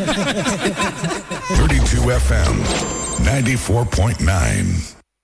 32 FM 94.9.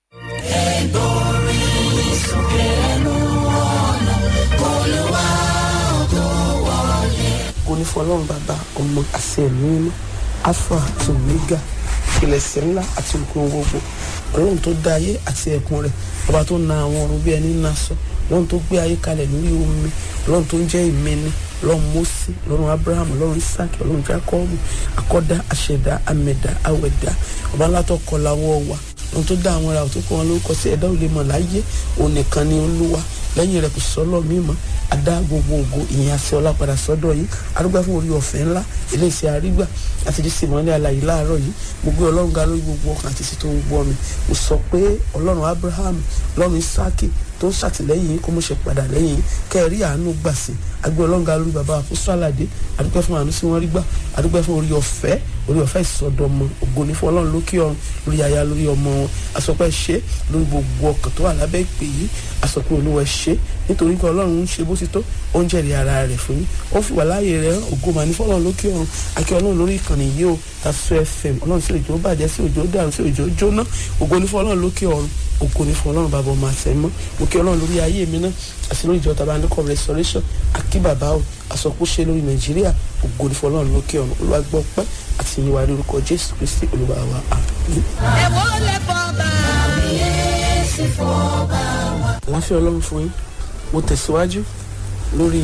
kò ní fọlọ́run bàbá ọmọ àti ẹ̀mí mímọ́ alpha àti omega ìpilẹ̀sẹ̀ ńlá àti òkun gbogbo ọlọ́run tó dá ayé àti ẹ̀kún rẹ̀ ọba tó na àwọn ọ̀run bí ẹni ná sọ ọlọ́run tó gbé ayé kalẹ̀ lórí omi ọlọ́run tó ń jẹ́ ìmẹ́ni ọlọ́run mósè ọlọ́run abraham ọlọ́run isaac ọlọ́run jacob akọ́dá aṣẹ̀dá amẹ̀dá awẹ̀dá ọba ńlá tó kọ lawọ́ wa ohun tó dá àwọn ará tó kọ wọn lórúkọ sí ẹ̀dá ò lè mọ̀ láyé òun nìkan ni olúwa lẹ́yìn rẹ̀ kò sọ́lọ́ mímọ́ adá gbogbo ògo ìyẹn àti ọlá padà sọ́dọ̀ yìí arúgbá fún orí ọ̀fẹ́ ńlá iléeṣẹ́ àrígbà àti jíṣẹ́ ìmọ̀lẹ́ àlàyé láàárọ̀ yìí mo gbé ọlọ́run ga lórí gbogbo ọkàn àti ìsìtò gbogbo mi mo sọ pé ọlọ́run abraham ọlọ́run isaki tó ń ṣàtìlẹ́yìn yìí kó mo ṣe padà lẹ́yìn yìí kẹ́ẹ̀rí àánú gbà sí agbé ọlọ́run ga lórí bàbá àkóso àlàdé adúpẹ́ fún àánú sí wọn rí gbà adúpẹ́ fún orí ọ̀fẹ́ orí ọ̀fẹ́ ìsọdọmọ ògo ní fún ọlọ́run lókè ọ̀run lórí aya lórí ọmọ wọn àsọpẹ́ ṣe lórí gbogbo ọkàn tó wà lábẹ́ ìpè yìí àsọpẹ́ olúwa ṣe nítorí pé ọlọ́run ń ṣe bó ti tó ó ń jẹ́rìí ara rẹ̀ fún yín ó fi wà láàyè rẹ̀ ògo mà ní fún ọlọ́run lókè ọ̀run akẹ́ ọlọ́run lórí ìkànnì yìí o Tasu FM ọlọ́run sí òjò bàjẹ́ sí òjò dàrú sí òjò jóná ògo ní fún ọlọ́run lókè ọ̀run ògo ní fún ọlọ́run bàbá ọmọ àtẹ̀mọ́ mo kí ọlọ́run lórí ayé mi náà àti lórí ìjọ tàbá ndókọ̀ restoration akí bàbá o àsọkúṣe lórí nàìjíríà ògo ní fún ọlọ́run lókè ọ̀run olúwa gbọ́ pẹ́ àti ìyìnwá lórúkọ jésù kristi olúwa wa àmín. ẹ̀wọ́ lè fọ́ bá kábíyèsí fọ́ba wa. àláfíà ọlọ́run fún yín mo tẹ̀síwájú lórí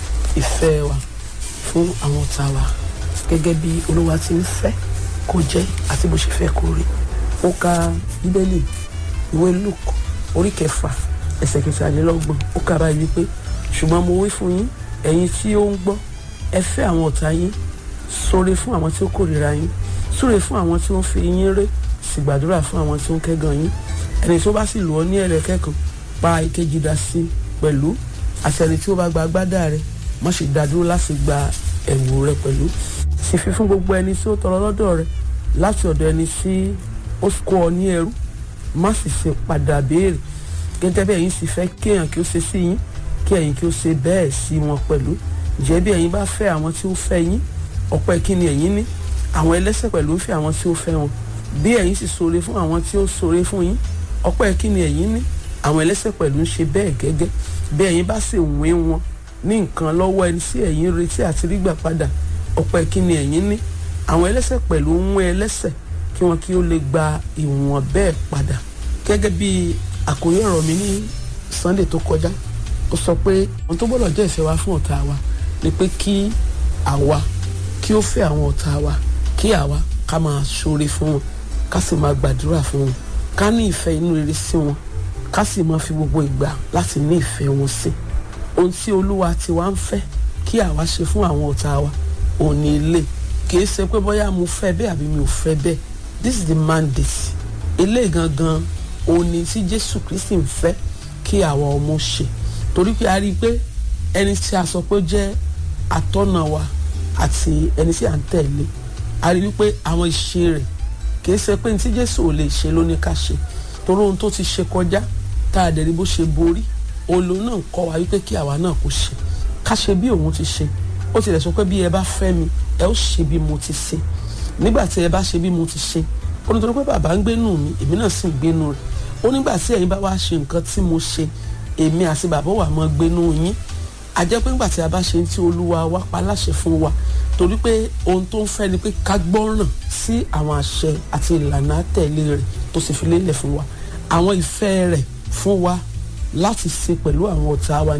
ìfẹ́ wa fún àwọn ọ̀tá wa gẹ́gẹ́ bí olúwa ti ń fẹ́ kó jẹ́ àti bó ṣe fẹ́ kó rí mo ka bíbélì ìwé luke orí kẹfà ẹsẹ̀ kẹtàlélọ́gbọ̀n ó kà báyìí wípé ṣùgbọ́n mo wí fún yín ẹ̀yin tí ó ń gbọ́ ẹ fẹ́ àwọn ọ̀tá yín ṣoore fún àwọn tí ó kórìíra yín súre fún àwọn tí ó ń fi yín ré sì gbàdúrà fún àwọn tí ó ń kẹ́gàn yín ẹni tó bá sì lù ọ́ ní ẹ̀rẹ̀kẹ́ kan pa ìkejì dá sí i pẹ̀lú àṣẹni tí ó bá gba agbádá rẹ má ṣe dádúró láti gba ẹ̀wù rẹ pẹ̀lú sì fi fún gbogbo ẹni tí ó tọrọ lọ́dọ̀ rẹ láti ọ̀dọ̀ ẹni tí ó kó ọ ní ẹrú má sì ṣe padà béèrè gẹ́gẹ́ bí ẹ̀yin sì fẹ́ kí èèyàn kí ó ṣe sí yín kí ẹ̀yin kí ó ṣe bẹ́ẹ̀ sí wọn pẹ̀lú ǹjẹ́ bí ẹ̀yin bá fẹ́ àwọn tí ó fẹ́ yín ọpẹ́ kí ni ẹ̀yin ní àwọn ẹlẹ́ṣẹ̀ pẹ̀lú ń fẹ́ àwọn tí ó fẹ́ wọn bí ẹ̀yin sì ṣoore fún àwọn tí ó ṣoore fún yín ọpẹ́ kí ni ẹ̀yin ní àwọn ẹlẹ́ṣẹ̀ pẹ̀lú ń ṣe bẹ́ẹ̀ gẹ́gẹ́ bí ẹ̀yin bá sì wín wọn ní nǹkan lọ́wọ́ ẹni tí ẹ̀yin retí àti rí gbà padà ọpẹ́ kí ni ẹ̀yin ní àwọn ẹlẹ́ṣẹ̀ pẹ̀lú ń wín ẹlẹ́ṣẹ̀ kí wọn kí ó lè gba ìwọ̀n bẹ́ẹ̀ padà gẹ́gẹ́ bí àkórí ọ̀rọ̀ mi ní Sunday tó kọjá ó sọ pé ohun tó gbọ́dọ̀ jẹ́ ìfẹ́ wa fún ọ̀tá wa ni pé kí àwa kí ó fẹ́ àwọn ọ̀tá wa kí àwa ká máa ṣoore fún wọn ká sì máa gbàdúrà fún wọn ká ní ìfẹ́ inú rere sí wọn ká sì máa fi gbogbo ìgbà láti ní ìfẹ́ wọn sí ohun tí olúwa ti wá ń fẹ́ kí àwa ṣe fún àwọn ọ̀tá wa òun ni ilé kì í ṣe pé bóyá mo fẹ́ bẹ́ẹ̀ àbí mi ò fẹ́ bẹ́ẹ̀ this is the mandate ilé gangan òun ni tí jésù kristi ń fẹ́ kí àwa ọmọ ṣe torí pé a rí i pé ẹni tí a sọ pé jẹ́ atọ́nà wa àti ẹni tí à ń tẹ̀lé a rí i pé àwọn ìṣe rẹ̀ kì í ṣe pé ní tí jésù ò lè ṣe ló ní ká ṣe torí ohun tó ti ṣe kọjá tá a dẹ̀ rí bó ṣe borí olóhùn náà kọ́ wa wípé kí àwa náà kó ṣe ká ṣe bí òun ti ṣe ó tilẹ̀ sọ pé bí ẹ bá fẹ́ mi ẹ ó ṣe bí mo ti ṣe nígbà tí ẹ bá ṣe bí mo ti ṣe ó nítorí pé bàbá ń gbénú mi èmi náà sì ń gbénú rẹ̀ ó nígbà tí ẹ̀yin bá wá ṣe nǹkan tí mo ṣe èmi àti bàbá wà mọ́ gbénú yín a jẹ́ pé nígbà tí a bá ṣe tí olúwa wá pa láṣẹ fún wa torí pé ohun tó ń fẹ́ ni pé ká gbọ́ràn sí àwọn àṣẹ àti ìlànà àtẹ̀lé rẹ̀ tó sì fi lélẹ̀ fún wa àwọn ìfẹ́ rẹ̀ fún wa láti ṣe pẹ̀lú àwọn ọ̀tá wa